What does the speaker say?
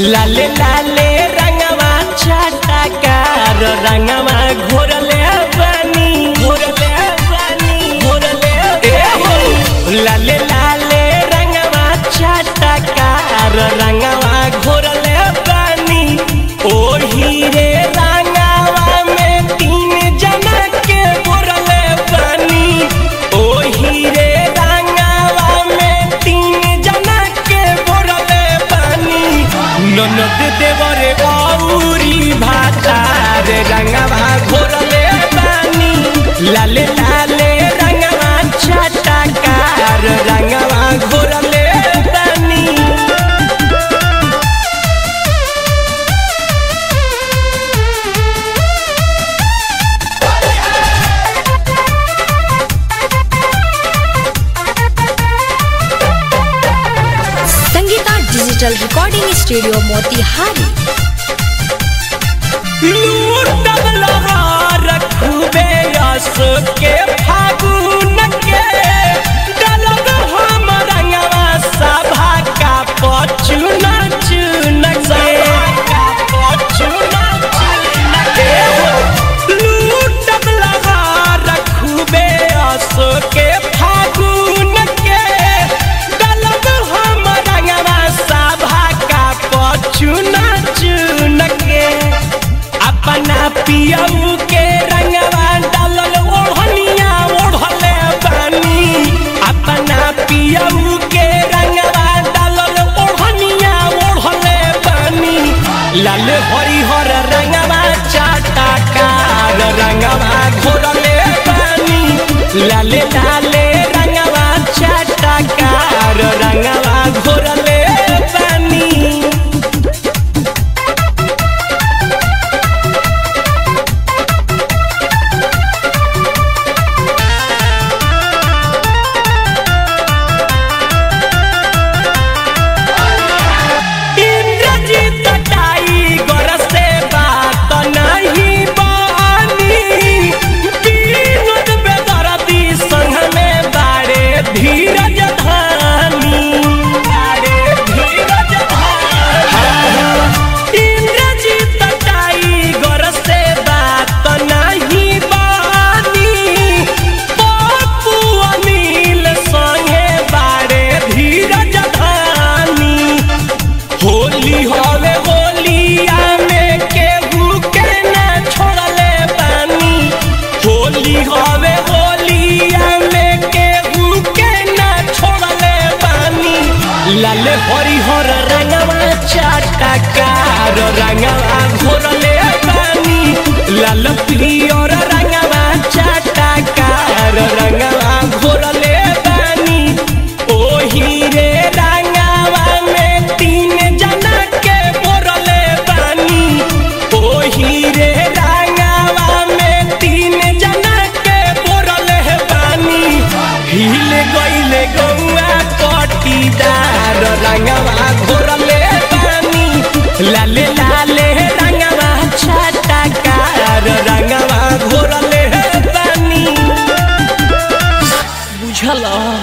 लाले लाले रंगवा छटकार रंगवा घोरले बनी घोरले बनी घोरले ए हो लाले लाले रंगवा छटकार रंगवा घोरले बनी ओही रे रंगवा में तीन जना के घोरले बनी ओही रे रंगवा में तीन जना के घोरले बनी ननद देवरे औरी भातार रंगवा घोरले बानी लाले लाले रंगवा छटकार रंगवा घोरले बानी Sangeeta digital recording studio Motihari लूटब लहार खूबे रस के फागुन के डलब हम रंगवा सभा का पचुन चुन के लूटब लहार खूबे रस के फागुन के डलब हम रंगवा सभा का पचुन चुन के अपना पियऊ के रंगवा डालल ओढ़निया ओढ़ले बानी अपना पियऊ के रंगवा डालल ओढ़निया ओढ़ले बानी लाल हरिहर रंगवा चाटा कार रंगवा घोरले बानी लाले लाले रंगवा चाटा कार रंगवा घोरले बानी इंद्रजीत टाइगर से बात नहीं बानी विनोद बेदर्दी संग में बारे धीरज धानी बारे धीरज धानी इंद्रजीत टाइगर से बात नहीं बानी पप्पू अनिल संगे बारे धीरज धानी होली हवे होलिया में केहू के न छोड़ले बानी होली हवे होलिया में केहू के न छोड़ले बानी लाल हरिहर रंगवा चाटकार रंगवा घोरले बानी लाल पियर रंगवा चाटकार रंगवा घोरले बानी ओही रे रंगवा में तीन जना के बोरले बानी ओही रे रंगवा में तीन जना के बोरले बानी हिल गइले गौआ कटीदार रंगवा घोरले बानी लाले लाले रंगवा छटकार रंगवा घोरले बानी बुझला